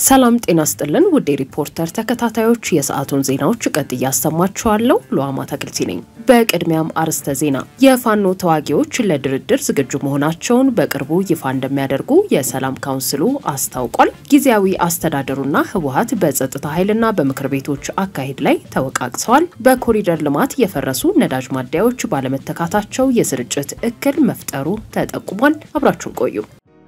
ሰላም ጤና ስጥልን ውድ ሪፖርተር ተከታታዮች የሰዓቱን ዜናዎች ቀጥ እያሰማችኋለሁ። ሉዋማ ተክልቲ ነኝ። በቅድሚያም አርዕስተ ዜና። የፋኖ ተዋጊዎች ለድርድር ዝግጁ መሆናቸውን በቅርቡ ይፋ እንደሚያደርጉ የሰላም ካውንስሉ አስታውቋል። ጊዜያዊ አስተዳደሩና ህወሀት በጸጥታ ኃይልና በምክር ቤቶች አካሄድ ላይ ተወቃቅሰዋል። በኮሪደር ልማት የፈረሱ ነዳጅ ማደያዎች ባለመተካታቸው የስርጭት እክል መፍጠሩ ተጠቁሟል። አብራችሁን ቆዩ።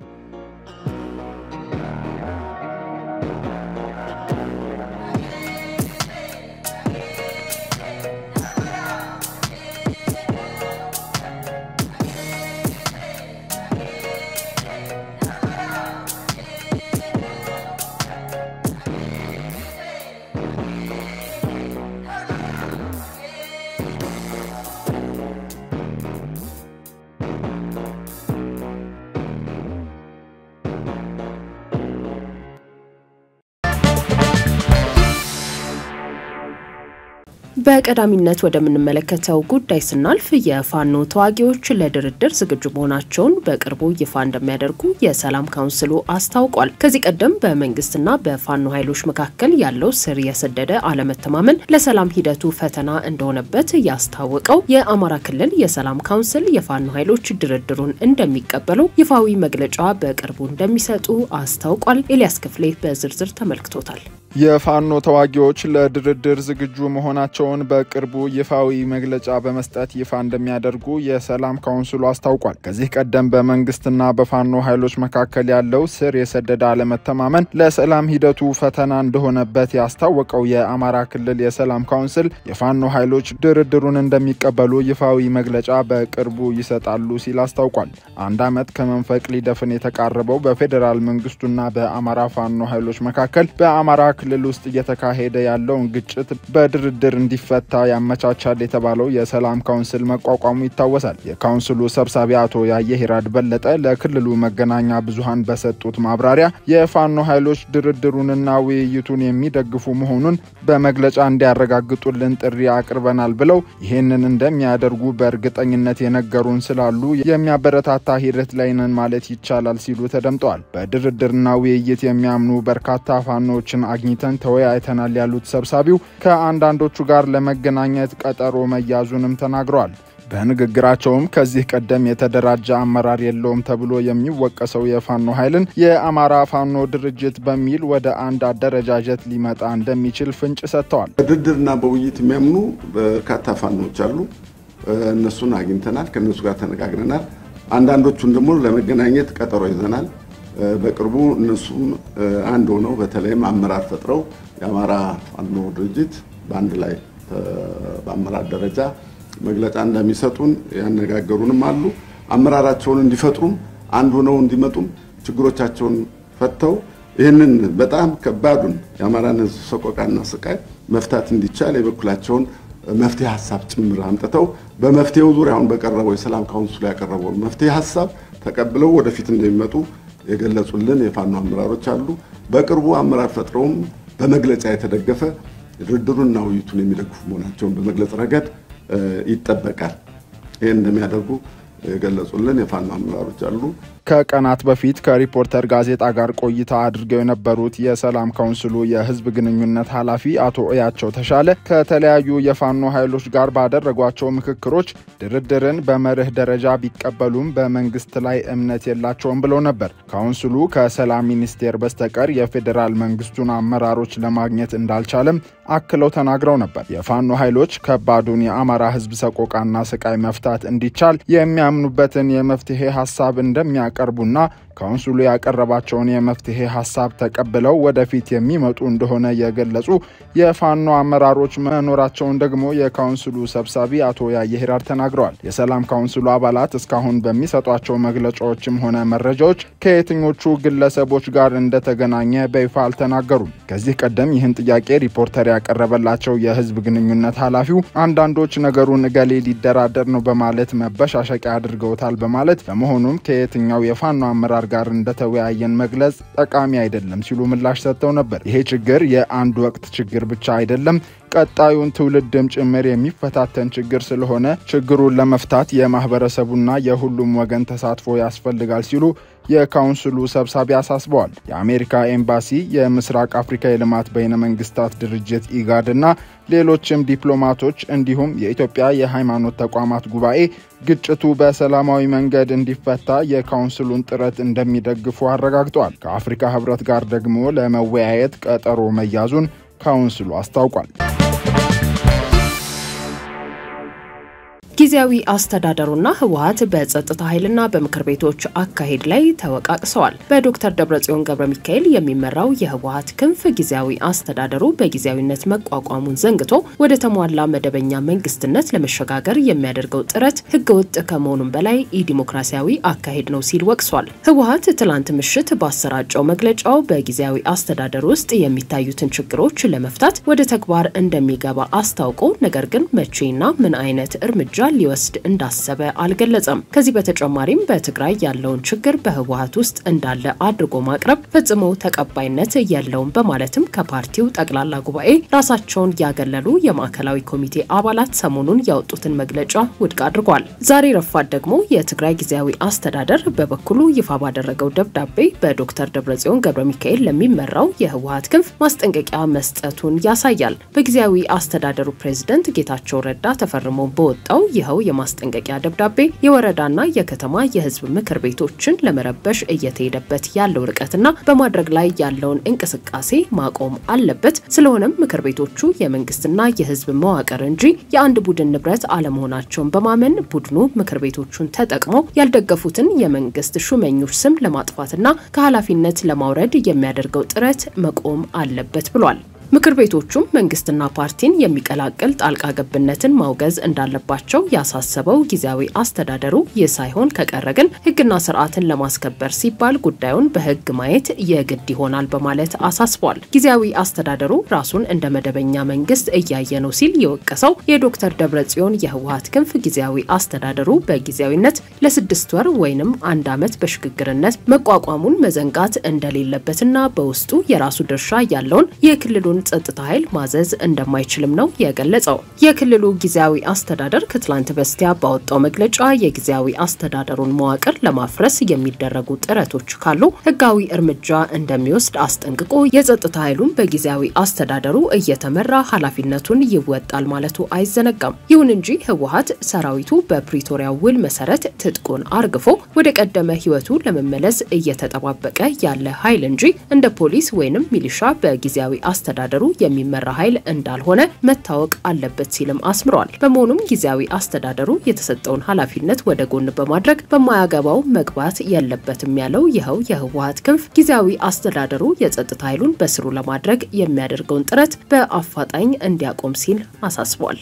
በቀዳሚነት ወደምንመለከተው ጉዳይ ስናልፍ የፋኖ ተዋጊዎች ለድርድር ዝግጁ መሆናቸውን በቅርቡ ይፋ እንደሚያደርጉ የሰላም ካውንስሉ አስታውቋል። ከዚህ ቀደም በመንግስትና በፋኖ ኃይሎች መካከል ያለው ስር የሰደደ አለመተማመን ለሰላም ሂደቱ ፈተና እንደሆነበት ያስታወቀው የአማራ ክልል የሰላም ካውንስል የፋኖ ኃይሎች ድርድሩን እንደሚቀበሉ ይፋዊ መግለጫ በቅርቡ እንደሚሰጡ አስታውቋል። ኤልያስ ክፍሌ በዝርዝር ተመልክቶታል። የፋኖ ተዋጊዎች ለድርድር ዝግጁ መሆናቸውን በቅርቡ ይፋዊ መግለጫ በመስጠት ይፋ እንደሚያደርጉ የሰላም ካውንስሉ አስታውቋል። ከዚህ ቀደም በመንግስትና በፋኖ ኃይሎች መካከል ያለው ስር የሰደደ አለመተማመን ለሰላም ሂደቱ ፈተና እንደሆነበት ያስታወቀው የአማራ ክልል የሰላም ካውንስል የፋኖ ኃይሎች ድርድሩን እንደሚቀበሉ ይፋዊ መግለጫ በቅርቡ ይሰጣሉ ሲል አስታውቋል። አንድ ዓመት ከመንፈቅ ሊደፍን የተቃረበው በፌዴራል መንግስቱና በአማራ ፋኖ ኃይሎች መካከል በአማራ ክልል ውስጥ እየተካሄደ ያለውን ግጭት በድርድር እንዲፈታ ያመቻቻል የተባለው የሰላም ካውንስል መቋቋሙ ይታወሳል። የካውንስሉ ሰብሳቢ አቶ ያየሂራድ በለጠ ለክልሉ መገናኛ ብዙሃን በሰጡት ማብራሪያ የፋኖ ኃይሎች ድርድሩንና ውይይቱን የሚደግፉ መሆኑን በመግለጫ እንዲያረጋግጡልን ጥሪ አቅርበናል ብለው ይህንን እንደሚያደርጉ በእርግጠኝነት የነገሩን ስላሉ የሚያበረታታ ሂደት ላይ ነን ማለት ይቻላል ሲሉ ተደምጠዋል። በድርድርና ውይይት የሚያምኑ በርካታ ፋኖዎችን አግኝተን ተወያይተናል ያሉት ሰብሳቢው ከአንዳንዶቹ ጋር ለመገናኘት ቀጠሮ መያዙንም ተናግረዋል። በንግግራቸውም ከዚህ ቀደም የተደራጀ አመራር የለውም ተብሎ የሚወቀሰው የፋኖ ኃይልን የአማራ ፋኖ ድርጅት በሚል ወደ አንድ አደረጃጀት ሊመጣ እንደሚችል ፍንጭ ሰጥተዋል። በድርድርና በውይይት የሚያምኑ በርካታ ፋኖች አሉ። እነሱን አግኝተናል፣ ከእነሱ ጋር ተነጋግረናል። አንዳንዶቹን ደግሞ ለመገናኘት ቀጠሮ ይዘናል። በቅርቡ እነሱም አንድ ሆነው በተለይም አመራር ፈጥረው የአማራ ፋኖ ድርጅት በአንድ ላይ በአመራር ደረጃ መግለጫ እንደሚሰጡን ያነጋገሩንም አሉ። አመራራቸውን እንዲፈጥሩም አንድ ሆነው እንዲመጡም ችግሮቻቸውን ፈተው ይህንን በጣም ከባዱን የአማራን ሕዝብ ሰቆቃና ስቃይ መፍታት እንዲቻል የበኩላቸውን መፍትሄ ሀሳብ ጭምር አምጥተው በመፍትሄው ዙሪያ አሁን በቀረበው የሰላም ካውንስሉ ያቀረበውን መፍትሄ ሀሳብ ተቀብለው ወደፊት እንደሚመጡ የገለጹልን የፋኖ አመራሮች አሉ። በቅርቡ አመራር ፈጥረውም በመግለጫ የተደገፈ ድርድሩንና ውይይቱን የሚደግፉ መሆናቸውን በመግለጽ ረገድ ይጠበቃል። ይህን እንደሚያደርጉ የገለጹልን የፋኖ አመራሮች አሉ። ከቀናት በፊት ከሪፖርተር ጋዜጣ ጋር ቆይታ አድርገው የነበሩት የሰላም ካውንስሉ የህዝብ ግንኙነት ኃላፊ አቶ እያቸው ተሻለ ከተለያዩ የፋኖ ኃይሎች ጋር ባደረጓቸው ምክክሮች ድርድርን በመርህ ደረጃ ቢቀበሉም በመንግስት ላይ እምነት የላቸውም ብለው ነበር። ካውንስሉ ከሰላም ሚኒስቴር በስተቀር የፌዴራል መንግስቱን አመራሮች ለማግኘት እንዳልቻለም አክለው ተናግረው ነበር። የፋኖ ኃይሎች ከባዱን የአማራ ህዝብ ሰቆቃና ስቃይ መፍታት እንዲቻል የሚያምኑበትን የመፍትሄ ሀሳብ እንደሚያቀርቡና ካውንስሉ ያቀረባቸውን የመፍትሄ ሀሳብ ተቀብለው ወደፊት የሚመጡ እንደሆነ የገለጹ የፋኖ አመራሮች መኖራቸውን ደግሞ የካውንስሉ ሰብሳቢ አቶ ያየሂራድ ተናግረዋል። የሰላም ካውንስሉ አባላት እስካሁን በሚሰጧቸው መግለጫዎችም ሆነ መረጃዎች ከየትኞቹ ግለሰቦች ጋር እንደተገናኘ በይፋ አልተናገሩም። ከዚህ ቀደም ይህን ጥያቄ ሪፖርተር ያቀረበላቸው የህዝብ ግንኙነት ኃላፊው አንዳንዶች ነገሩን እገሌ ሊደራደር ነው በማለት መበሻሸቂያ አድርገውታል በማለት በመሆኑም ከየትኛው የፋኖ አመራር ጋር እንደተወያየን መግለጽ ጠቃሚ አይደለም ሲሉ ምላሽ ሰጥተው ነበር። ይሄ ችግር የአንድ ወቅት ችግር ብቻ አይደለም ቀጣዩን ትውልድም ጭምር የሚፈታተን ችግር ስለሆነ ችግሩን ለመፍታት የማህበረሰቡና የሁሉም ወገን ተሳትፎ ያስፈልጋል ሲሉ የካውንስሉ ሰብሳቢ አሳስበዋል። የአሜሪካ ኤምባሲ፣ የምስራቅ አፍሪካ የልማት በይነ መንግስታት ድርጅት ኢጋድ እና ሌሎችም ዲፕሎማቶች እንዲሁም የኢትዮጵያ የሃይማኖት ተቋማት ጉባኤ ግጭቱ በሰላማዊ መንገድ እንዲፈታ የካውንስሉን ጥረት እንደሚደግፉ አረጋግጠዋል። ከአፍሪካ ህብረት ጋር ደግሞ ለመወያየት ቀጠሮ መያዙን ካውንስሉ አስታውቋል። ጊዜያዊ አስተዳደሩና ህወሀት በጸጥታ ኃይልና በምክር ቤቶች አካሄድ ላይ ተወቃቅሰዋል። በዶክተር ደብረጽዮን ገብረ ሚካኤል የሚመራው የህወሀት ክንፍ ጊዜያዊ አስተዳደሩ በጊዜያዊነት መቋቋሙን ዘንግቶ ወደ ተሟላ መደበኛ መንግስትነት ለመሸጋገር የሚያደርገው ጥረት ህገወጥ ከመሆኑም በላይ ኢዲሞክራሲያዊ አካሄድ ነው ሲል ወቅሷል። ህወሀት ትላንት ምሽት ባሰራጨው መግለጫው በጊዜያዊ አስተዳደር ውስጥ የሚታዩትን ችግሮች ለመፍታት ወደ ተግባር እንደሚገባ አስታውቆ ነገር ግን መቼና ምን አይነት እርምጃ ሊወስድ እንዳሰበ አልገለጸም። ከዚህ በተጨማሪም በትግራይ ያለውን ችግር በህወሀት ውስጥ እንዳለ አድርጎ ማቅረብ ፈጽሞ ተቀባይነት የለውም በማለትም ከፓርቲው ጠቅላላ ጉባኤ ራሳቸውን ያገለሉ የማዕከላዊ ኮሚቴ አባላት ሰሞኑን ያወጡትን መግለጫ ውድቅ አድርጓል። ዛሬ ረፋድ ደግሞ የትግራይ ጊዜያዊ አስተዳደር በበኩሉ ይፋ ባደረገው ደብዳቤ በዶክተር ደብረጽዮን ገብረ ሚካኤል ለሚመራው የህወሀት ክንፍ ማስጠንቀቂያ መስጠቱን ያሳያል። በጊዜያዊ አስተዳደሩ ፕሬዝደንት ጌታቸው ረዳ ተፈርሞ በወጣው ይኸው የማስጠንቀቂያ ደብዳቤ የወረዳና የከተማ የህዝብ ምክር ቤቶችን ለመረበሽ እየተሄደበት ያለው ርቀትና በማድረግ ላይ ያለውን እንቅስቃሴ ማቆም አለበት። ስለሆነም ምክር ቤቶቹ የመንግስትና የህዝብ መዋቅር እንጂ የአንድ ቡድን ንብረት አለመሆናቸውን በማመን ቡድኑ ምክር ቤቶቹን ተጠቅሞ ያልደገፉትን የመንግስት ሹመኞች ስም ለማጥፋትና ከኃላፊነት ለማውረድ የሚያደርገው ጥረት መቆም አለበት ብሏል። ምክር ቤቶቹም መንግስትና ፓርቲን የሚቀላቅል ጣልቃ ገብነትን ማውገዝ እንዳለባቸው ያሳሰበው ጊዜያዊ አስተዳደሩ ይህ ሳይሆን ከቀረ ግን ህግና ስርዓትን ለማስከበር ሲባል ጉዳዩን በህግ ማየት የግድ ይሆናል በማለት አሳስቧል። ጊዜያዊ አስተዳደሩ ራሱን እንደ መደበኛ መንግስት እያየ ነው ሲል የወቀሰው የዶክተር ደብረጽዮን የህወሀት ክንፍ ጊዜያዊ አስተዳደሩ በጊዜያዊነት ለስድስት ወር ወይንም አንድ ዓመት በሽግግርነት መቋቋሙን መዘንጋት እንደሌለበትና በውስጡ የራሱ ድርሻ ያለውን የክልሉን ጸጥታ ኃይል ማዘዝ እንደማይችልም ነው የገለጸው። የክልሉ ጊዜያዊ አስተዳደር ከትላንት በስቲያ ባወጣው መግለጫ የጊዜያዊ አስተዳደሩን መዋቅር ለማፍረስ የሚደረጉ ጥረቶች ካሉ ህጋዊ እርምጃ እንደሚወስድ አስጠንቅቆ የጸጥታ ኃይሉን በጊዜያዊ አስተዳደሩ እየተመራ ኃላፊነቱን ይወጣል ማለቱ አይዘነጋም። ይሁን እንጂ ህወሀት ሰራዊቱ በፕሪቶሪያ ውል መሰረት ትጥቁን አርግፎ ወደ ቀደመ ህይወቱ ለመመለስ እየተጠባበቀ ያለ ኃይል እንጂ እንደ ፖሊስ ወይንም ሚሊሻ በጊዜያዊ አስተዳደሩ የሚመራ ኃይል እንዳልሆነ መታወቅ አለበት ሲልም አስምሯል። በመሆኑም ጊዜያዊ አስተዳደሩ የተሰጠውን ኃላፊነት ወደ ጎን በማድረግ በማያገባው መግባት የለበትም ያለው ይኸው የህወሀት ክንፍ ጊዜያዊ አስተዳደሩ የጸጥታ ኃይሉን በስሩ ለማድረግ የሚያደርገውን ጥረት በአፋጣኝ እንዲያቆም ሲል አሳስቧል።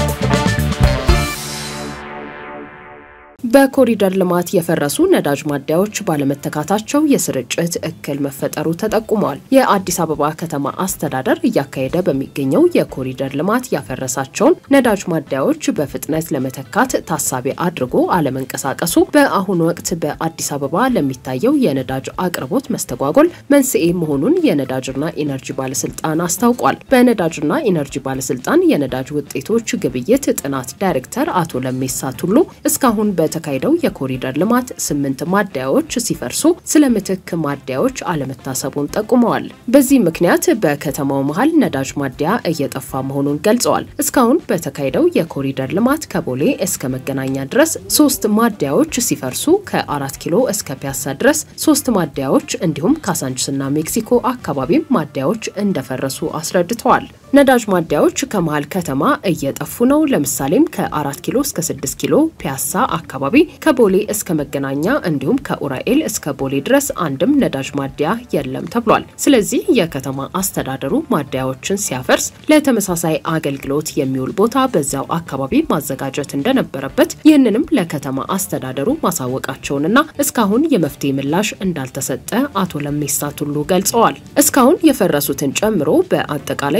በኮሪደር ልማት የፈረሱ ነዳጅ ማደያዎች ባለመተካታቸው የስርጭት እክል መፈጠሩ ተጠቁሟል። የአዲስ አበባ ከተማ አስተዳደር እያካሄደ በሚገኘው የኮሪደር ልማት ያፈረሳቸውን ነዳጅ ማደያዎች በፍጥነት ለመተካት ታሳቢ አድርጎ አለመንቀሳቀሱ በአሁኑ ወቅት በአዲስ አበባ ለሚታየው የነዳጅ አቅርቦት መስተጓጎል መንስኤ መሆኑን የነዳጅና ኢነርጂ ባለስልጣን አስታውቋል። በነዳጅና ኢነርጂ ባለስልጣን የነዳጅ ውጤቶች ግብይት ጥናት ዳይሬክተር አቶ ለሜሳ ቱሉ እስካሁን በ የተካሄደው የኮሪደር ልማት ስምንት ማደያዎች ሲፈርሱ ስለ ምትክ ማደያዎች አለመታሰቡን ጠቁመዋል። በዚህ ምክንያት በከተማው መሀል ነዳጅ ማደያ እየጠፋ መሆኑን ገልጸዋል። እስካሁን በተካሄደው የኮሪደር ልማት ከቦሌ እስከ መገናኛ ድረስ ሶስት ማደያዎች ሲፈርሱ ከአራት ኪሎ እስከ ፒያሳ ድረስ ሶስት ማደያዎች እንዲሁም ካሳንችስና ሜክሲኮ አካባቢም ማደያዎች እንደፈረሱ አስረድተዋል። ነዳጅ ማደያዎች ከመሀል ከተማ እየጠፉ ነው። ለምሳሌም ከአራት ኪሎ እስከ ስድስት ኪሎ ፒያሳ አካባቢ ከቦሌ እስከ መገናኛ እንዲሁም ከኡራኤል እስከ ቦሌ ድረስ አንድም ነዳጅ ማደያ የለም ተብሏል። ስለዚህ የከተማ አስተዳደሩ ማደያዎችን ሲያፈርስ ለተመሳሳይ አገልግሎት የሚውል ቦታ በዚያው አካባቢ ማዘጋጀት እንደነበረበት ይህንንም ለከተማ አስተዳደሩ ማሳወቃቸውንና እስካሁን የመፍትሄ ምላሽ እንዳልተሰጠ አቶ ለሜሳ ቱሉ ገልጸዋል። እስካሁን የፈረሱትን ጨምሮ በአጠቃላይ በኮሪ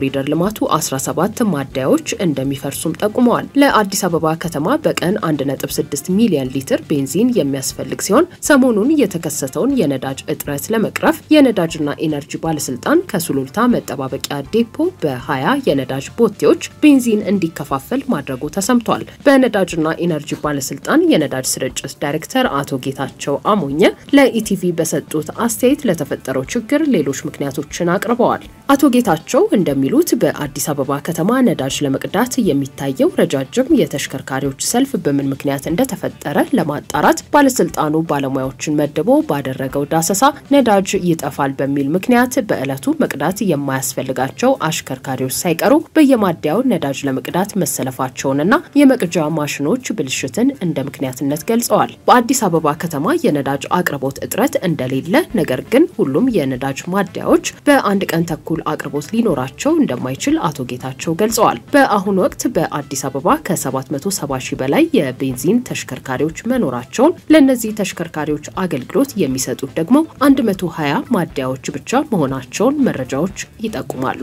በኮሪደር ልማቱ 17 ማደያዎች እንደሚፈርሱም ጠቁመዋል። ለአዲስ አበባ ከተማ በቀን 1.6 ሚሊዮን ሊትር ቤንዚን የሚያስፈልግ ሲሆን ሰሞኑን የተከሰተውን የነዳጅ እጥረት ለመቅረፍ የነዳጅና ኢነርጂ ባለስልጣን ከሱሉልታ መጠባበቂያ ዴፖ በ20 የነዳጅ ቦቴዎች ቤንዚን እንዲከፋፈል ማድረጉ ተሰምቷል። በነዳጅና ኢነርጂ ባለስልጣን የነዳጅ ስርጭት ዳይሬክተር አቶ ጌታቸው አሞኘ ለኢቲቪ በሰጡት አስተያየት ለተፈጠረው ችግር ሌሎች ምክንያቶችን አቅርበዋል። አቶ ጌታቸው እንደሚሉት በአዲስ አበባ ከተማ ነዳጅ ለመቅዳት የሚታየው ረጃጅም የተሽከርካሪዎች ሰልፍ በምን ምክንያት እንደተፈጠረ ለማጣራት ባለስልጣኑ ባለሙያዎችን መድቦ ባደረገው ዳሰሳ ነዳጅ ይጠፋል በሚል ምክንያት በዕለቱ መቅዳት የማያስፈልጋቸው አሽከርካሪዎች ሳይቀሩ በየማደያው ነዳጅ ለመቅዳት መሰለፋቸውንና የመቅጃ ማሽኖች ብልሽትን እንደ ምክንያትነት ገልጸዋል። በአዲስ አበባ ከተማ የነዳጅ አቅርቦት እጥረት እንደሌለ፣ ነገር ግን ሁሉም የነዳጅ ማደያዎች በአንድ ቀን ተኩል አቅርቦት ሊኖራቸው እንደማይችል አቶ ጌታቸው ገልጸዋል። በአሁኑ ወቅት በአዲስ አበባ ከ770 ሺህ በላይ የቤንዚን ተሽከርካሪዎች መኖራቸውን ለእነዚህ ተሽከርካሪዎች አገልግሎት የሚሰጡት ደግሞ 120 ማደያዎች ብቻ መሆናቸውን መረጃዎች ይጠቁማሉ።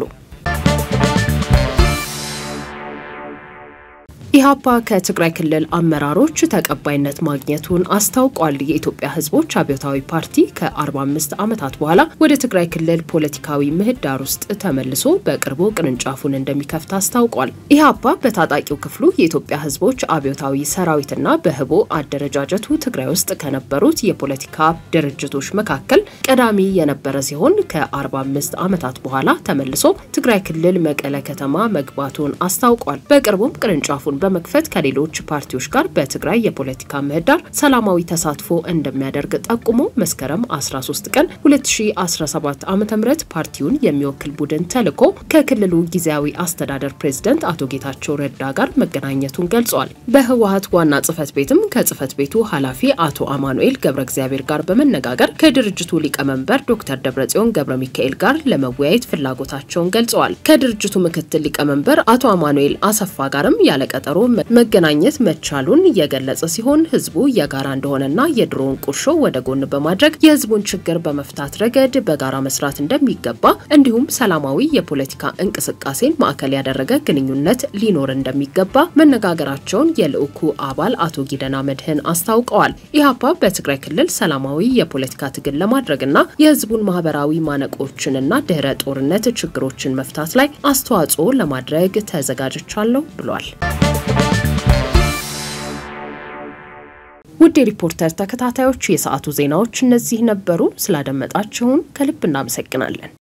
ኢህአፓ ከትግራይ ክልል አመራሮች ተቀባይነት ማግኘቱን አስታውቋል። የኢትዮጵያ ሕዝቦች አብዮታዊ ፓርቲ ከ45 ዓመታት በኋላ ወደ ትግራይ ክልል ፖለቲካዊ ምህዳር ውስጥ ተመልሶ በቅርቡ ቅርንጫፉን እንደሚከፍት አስታውቋል። ኢህአፓ በታጣቂው ክፍሉ የኢትዮጵያ ሕዝቦች አብዮታዊ ሰራዊትና በህቦ አደረጃጀቱ ትግራይ ውስጥ ከነበሩት የፖለቲካ ድርጅቶች መካከል ቀዳሚ የነበረ ሲሆን ከ45 ዓመታት በኋላ ተመልሶ ትግራይ ክልል መቀለ ከተማ መግባቱን አስታውቋል። በቅርቡም ቅርንጫፉን በመክፈት ከሌሎች ፓርቲዎች ጋር በትግራይ የፖለቲካ ምህዳር ሰላማዊ ተሳትፎ እንደሚያደርግ ጠቁሞ መስከረም 13 ቀን 2017 ዓ ም ፓርቲውን የሚወክል ቡድን ተልኮ ከክልሉ ጊዜያዊ አስተዳደር ፕሬዝደንት አቶ ጌታቸው ረዳ ጋር መገናኘቱን ገልጿል። በህወሀት ዋና ጽህፈት ቤትም ከጽህፈት ቤቱ ኃላፊ አቶ አማኑኤል ገብረ እግዚአብሔር ጋር በመነጋገር ከድርጅቱ ሊቀመንበር ዶክተር ደብረጽዮን ገብረ ሚካኤል ጋር ለመወያየት ፍላጎታቸውን ገልጸዋል። ከድርጅቱ ምክትል ሊቀመንበር አቶ አማኑኤል አሰፋ ጋርም ያለቀጠ መገናኘት መቻሉን የገለጸ ሲሆን ህዝቡ የጋራ እንደሆነና የድሮውን ቁርሾ ወደ ጎን በማድረግ የህዝቡን ችግር በመፍታት ረገድ በጋራ መስራት እንደሚገባ እንዲሁም ሰላማዊ የፖለቲካ እንቅስቃሴን ማዕከል ያደረገ ግንኙነት ሊኖር እንደሚገባ መነጋገራቸውን የልዑኩ አባል አቶ ጊደና መድህን አስታውቀዋል። ኢህአፓ በትግራይ ክልል ሰላማዊ የፖለቲካ ትግል ለማድረግና የህዝቡን ማህበራዊ ማነቆችንና ድህረ ጦርነት ችግሮችን መፍታት ላይ አስተዋጽኦ ለማድረግ ተዘጋጅቻለሁ ብሏል። ውድ የሪፖርተር ተከታታዮች የሰዓቱ ዜናዎች እነዚህ ነበሩ። ስላደመጣችሁን ከልብ እናመሰግናለን።